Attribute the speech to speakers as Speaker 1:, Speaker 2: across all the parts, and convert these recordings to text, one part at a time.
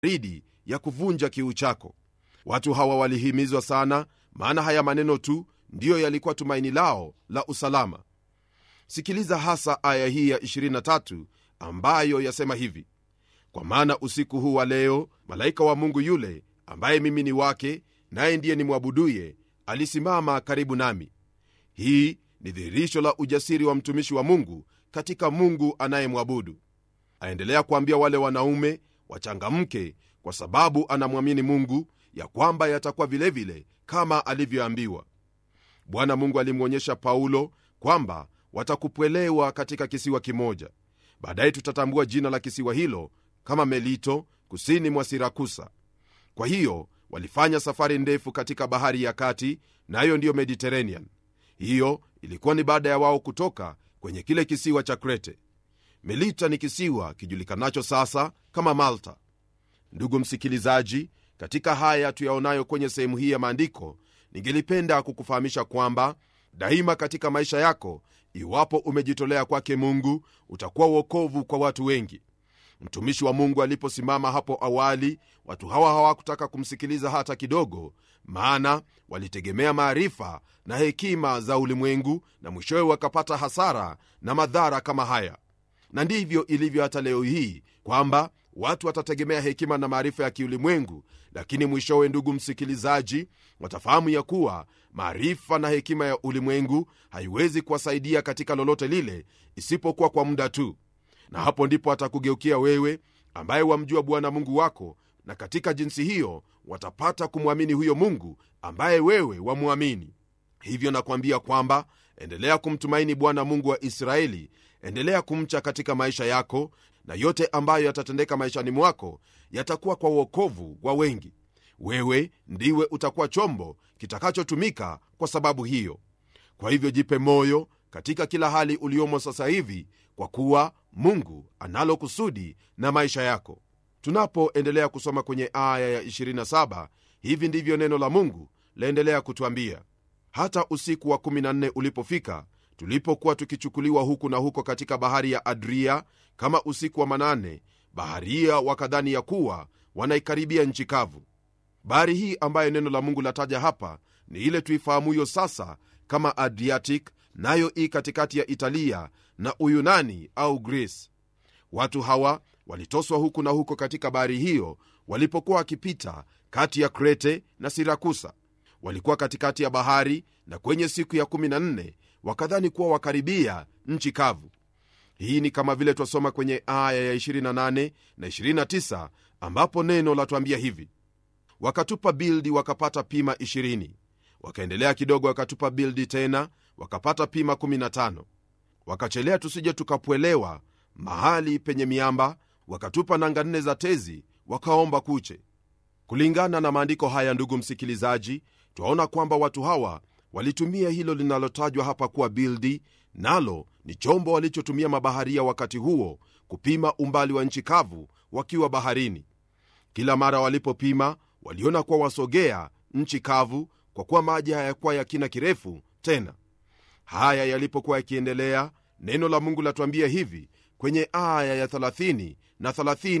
Speaker 1: baridi ya kuvunja kiu chako watu hawa walihimizwa sana maana haya maneno tu ndiyo yalikuwa tumaini lao la usalama sikiliza hasa aya hii ya 23 ambayo yasema hivi kwa maana usiku huu wa leo malaika wa mungu yule ambaye mimi ni wake naye ndiye nimwabuduye alisimama karibu nami hii ni dhihirisho la ujasiri wa mtumishi wa mungu katika mungu anayemwabudu aendelea kuambia wale wanaume wachangamke kwa sababu anamwamini mungu ya kwamba yatakuwa vilevile kama alivyoambiwa bwana mungu alimwonyesha paulo kwamba watakupwelewa katika kisiwa kimoja baadaye tutatambua jina la kisiwa hilo kama melito kusini mwa sirakusa kwa hiyo walifanya safari ndefu katika bahari ya kati nayo na ndiyo mediterranean hiyo ilikuwa ni baada ya wao kutoka kwenye kile kisiwa cha krete melita ni kisiwa kijulikanacho sasa kama malta ndugu msikilizaji katika haya tuyaonayo kwenye sehemu hii ya maandiko ningelipenda kukufahamisha kwamba daima katika maisha yako iwapo umejitolea kwake mungu utakuwa uokovu kwa watu wengi mtumishi wa mungu aliposimama hapo awali watu hawa hawakutaka kumsikiliza hata kidogo maana walitegemea maarifa na hekima za ulimwengu na mwishowe wakapata hasara na madhara kama haya na ndivyo ilivyo hata leo hii kwamba watu watategemea hekima na maarifa ya kiulimwengu lakini mwishowe ndugu msikilizaji watafahamu ya kuwa maarifa na hekima ya ulimwengu haiwezi kuwasaidia katika lolote lile isipokuwa kwa muda tu na hapo ndipo atakugeukia wewe ambaye wamjua bwana mungu wako na katika jinsi hiyo watapata kumwamini huyo mungu ambaye wewe wamwamini hivyo nakwambia kwamba endelea kumtumaini bwana mungu wa israeli endelea kumcha katika maisha yako na yote ambayo yatatendeka maishani mwako yatakuwa kwa uokovu wa wengi wewe ndiwe utakuwa chombo kitakachotumika kwa sababu hiyo kwa hivyo jipe moyo katika kila hali uliomo sasa hivi kwa kuwa mungu analo kusudi na maisha yako tunapoendelea kusoma kwenye aya ya 27 hivi ndivyo neno la mungu laendelea kutwambia hata usiku wa 14 ulipofika tulipokuwa tukichukuliwa huku na huko katika bahari ya adria kama usiku wa manane baharia wakadhani ya kuwa wanaikaribia nchi kavu bahari hii ambayo neno la mungu lataja hapa ni ile tuifahamuyo sasa kama adriatic nayo i katikati ya italia na uyunani au greece watu hawa walitoswa huku na huko katika bahari hiyo walipokuwa wakipita kati ya krete na sirakusa walikuwa katikati ya bahari na kwenye siku ya 14 wakadhani kuwa wakaribia nchi kavu hii ni kama vile twasoma kwenye aya ya 28 na 29 ambapo neno latwambia hivi wakatupa bildi wakapata pima 20 wakaendelea kidogo wakatupa bildi tena wakapata pima 15 wakachelea tusije tukapwelewa mahali penye miamba wakatupa nanga nne za tezi wakaomba kuche kulingana na maandiko haya ndugu msikilizaji twaona kwamba watu hawa walitumia hilo linalotajwa hapa kuwa bildi nalo ni chombo walichotumia mabaharia wakati huo kupima umbali wa nchi kavu wakiwa baharini kila mara walipopima waliona kuwa wasogea nchi kavu kwa kuwa maji hayakuwa ya kina kirefu tena haya yalipokuwa yakiendelea neno la mungu latuambia hivi kwenye aya ya 30 na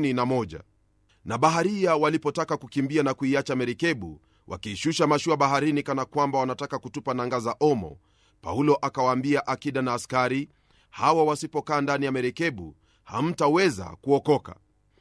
Speaker 1: 31 na baharia walipotaka kukimbia na kuiacha merikebu wakiishusha mashua baharini kana kwamba wanataka kutupa nanga za omo paulo akawaambia akida na askari hawa wasipokaa ndani ya merikebu hamtaweza kuokoka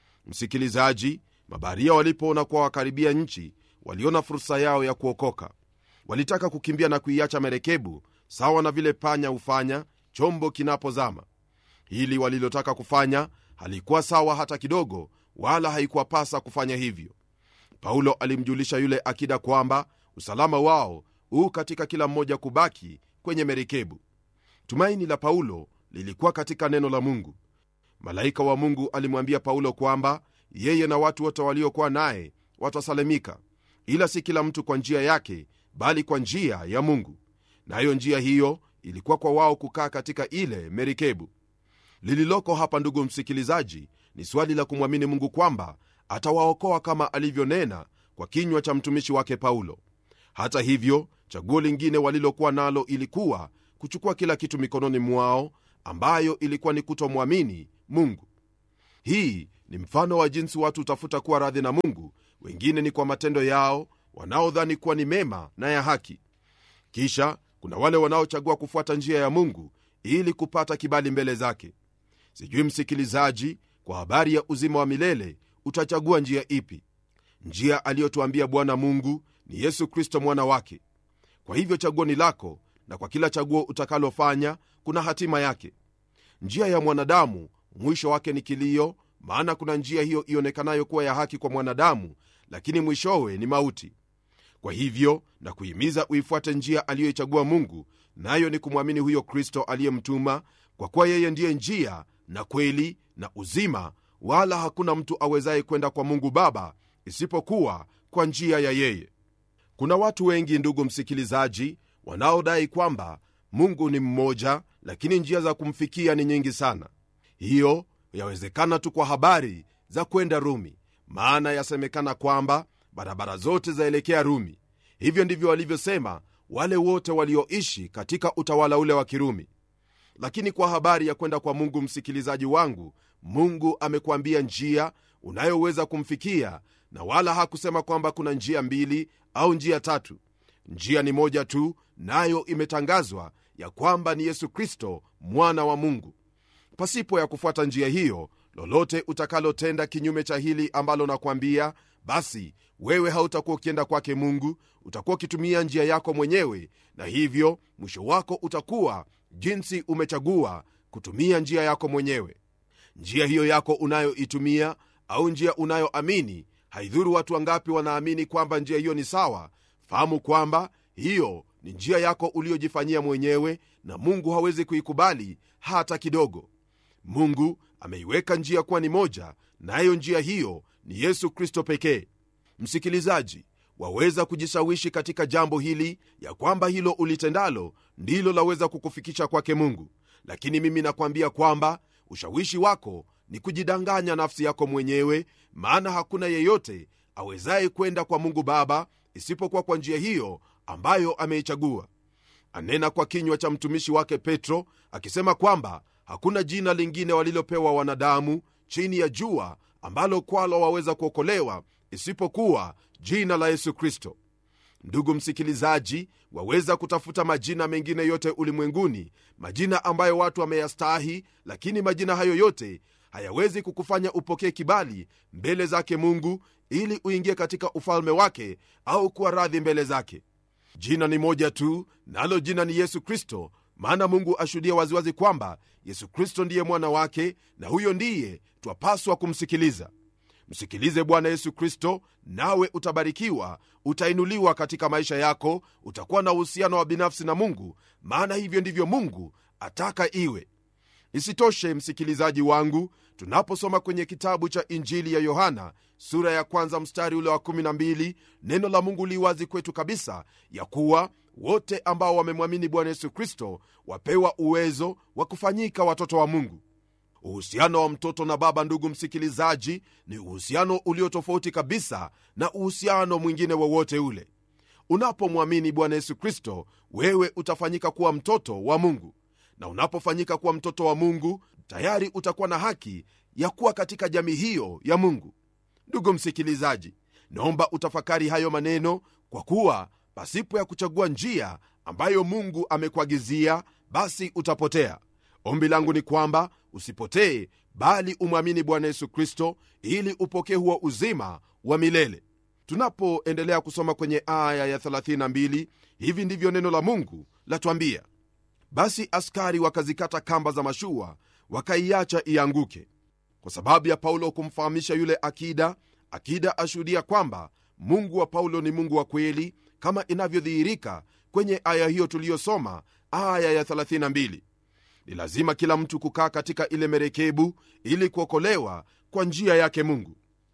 Speaker 1: msikilizaji mabaharia walipoona kuwa wakaribia nchi waliona fursa yao ya kuokoka walitaka kukimbia na kuiacha merekebu sawa na vile panya hufanya chombo kinapozama hili walilotaka kufanya halikuwa sawa hata kidogo wala haikuwapasa kufanya hivyo paulo alimjulisha yule akida kwamba usalama wao huu katika kila mmoja kubaki kwenye merikebu tumaini la paulo lilikuwa katika neno la mungu malaika wa mungu alimwambia paulo kwamba yeye na watu wote waliokuwa naye watasalimika ila si kila mtu kwa njia yake bali kwa njia ya mungu nayo na njia hiyo ilikuwa kwa wao kukaa katika ile merikebu lililoko hapa ndugu msikilizaji ni swali la kumwamini mungu kwamba atawaokoa kama alivyonena kwa kinywa cha mtumishi wake paulo hata hivyo chaguo lingine walilokuwa nalo ilikuwa kuchukua kila kitu mikononi mwao ambayo ilikuwa ni kutomwamini mungu hii ni mfano wa jinsi watu hutafuta kuwa radhi na mungu wengine ni kwa matendo yao wanaodhani kuwa ni mema na ya haki kisha kuna wale wanaochagua kufuata njia ya mungu ili kupata kibali mbele zake sijui msikilizaji kwa habari ya uzima wa milele utachagua njia ipi njia aliyotuambia bwana mungu ni yesu kristo mwana wake kwa hivyo chaguo ni lako na kwa kila chaguo utakalofanya kuna hatima yake njia ya mwanadamu mwisho wake ni kilio maana kuna njia hiyo ionekanayo kuwa ya haki kwa mwanadamu lakini mwishowe ni mauti kwa hivyo na kuhimiza uifuate njia aliyoichagua mungu nayo ni kumwamini huyo kristo aliyemtuma kwa kuwa yeye ndiye njia na kweli na uzima wala hakuna mtu awezaye kwenda kwa mungu baba isipokuwa kwa njia ya yeye kuna watu wengi ndugu msikilizaji wanaodai kwamba mungu ni mmoja lakini njia za kumfikia ni nyingi sana hiyo yawezekana tu kwa habari za kwenda rumi maana yasemekana kwamba barabara zote zaelekea rumi hivyo ndivyo walivyosema wale wote walioishi katika utawala ule wa kirumi lakini kwa habari ya kwenda kwa mungu msikilizaji wangu mungu amekuambia njia unayoweza kumfikia na wala hakusema kwamba kuna njia mbili au njia tatu njia ni moja tu nayo imetangazwa ya kwamba ni yesu kristo mwana wa mungu pasipo ya kufuata njia hiyo lolote utakalotenda kinyume cha hili ambalo nakwambia basi wewe hautakuwa ukienda kwake mungu utakuwa ukitumia njia yako mwenyewe na hivyo mwisho wako utakuwa jinsi umechagua kutumia njia yako mwenyewe njia hiyo yako unayoitumia au njia unayoamini haidhuru watu wangapi wanaamini kwamba njia hiyo ni sawa fahamu kwamba hiyo ni njia yako uliyojifanyia mwenyewe na mungu hawezi kuikubali hata kidogo mungu ameiweka njia kuwa ni moja nayo njia hiyo ni yesu kristo pekee msikilizaji waweza kujishawishi katika jambo hili ya kwamba hilo ulitendalo ndilo laweza kukufikisha kwake mungu lakini mimi nakwambia kwamba ushawishi wako ni kujidanganya nafsi yako mwenyewe maana hakuna yeyote awezaye kwenda kwa mungu baba isipokuwa kwa njia hiyo ambayo ameichagua anena kwa kinywa cha mtumishi wake petro akisema kwamba hakuna jina lingine walilopewa wanadamu chini ya jua ambalo kwalo waweza kuokolewa isipokuwa jina la yesu kristo ndugu msikilizaji waweza kutafuta majina mengine yote ulimwenguni majina ambayo watu wameyastahi lakini majina hayo yote hayawezi kukufanya upokee kibali mbele zake mungu ili uingie katika ufalme wake au kuwa radhi mbele zake jina ni moja tu nalo jina ni yesu kristo maana mungu ashuhudia waziwazi kwamba yesu kristo ndiye mwana wake na huyo ndiye twapaswa kumsikiliza msikilize bwana yesu kristo nawe utabarikiwa utainuliwa katika maisha yako utakuwa na uhusiano wa binafsi na mungu maana hivyo ndivyo mungu ataka iwe isitoshe msikilizaji wangu tunaposoma kwenye kitabu cha injili ya yohana sura ya kwanza mstari ule wa 12 neno la mungu li wazi kwetu kabisa ya kuwa wote ambao wamemwamini bwana yesu kristo wapewa uwezo wa kufanyika watoto wa mungu uhusiano wa mtoto na baba ndugu msikilizaji ni uhusiano ulio tofauti kabisa na uhusiano mwingine wowote ule unapomwamini bwana yesu kristo wewe utafanyika kuwa mtoto wa mungu na unapofanyika kuwa mtoto wa mungu tayari utakuwa na haki ya kuwa katika jamii hiyo ya mungu ndugu msikilizaji naomba utafakari hayo maneno kwa kuwa pasipo ya kuchagua njia ambayo mungu amekuagizia basi utapotea ombi langu ni kwamba usipotee bali umwamini bwana yesu kristo ili upokee huo uzima wa milele tunapoendelea kusoma kwenye aya ya 32 hivi ndivyo neno la mungu latwambia basi askari wakazikata kamba za mashua wakaiacha ianguke kwa sababu ya paulo kumfahamisha yule akida akida ashuhudia kwamba mungu wa paulo ni mungu wa kweli kama inavyodhihirika kwenye aya hiyo tuliyosoma aya ya 32 ni lazima kila mtu kukaa katika ile merekebu ili kuokolewa kwa njia yake mungu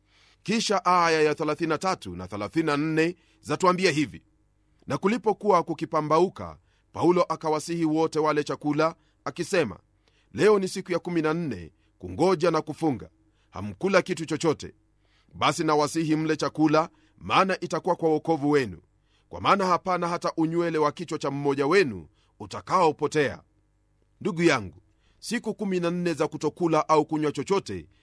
Speaker 1: kisha aya ya 33 na 34 zatuambia hivi na kulipokuwa kukipambauka paulo akawasihi wote wale chakula akisema leo ni siku ya 14 kungoja na kufunga hamkula kitu chochote basi nawasihi mle chakula maana itakuwa kwa wokovu wenu kwa maana hapana hata unywele wa kichwa cha mmoja wenu utakaopotea ndugu yangu siku 14 za kutokula au kunywa chochote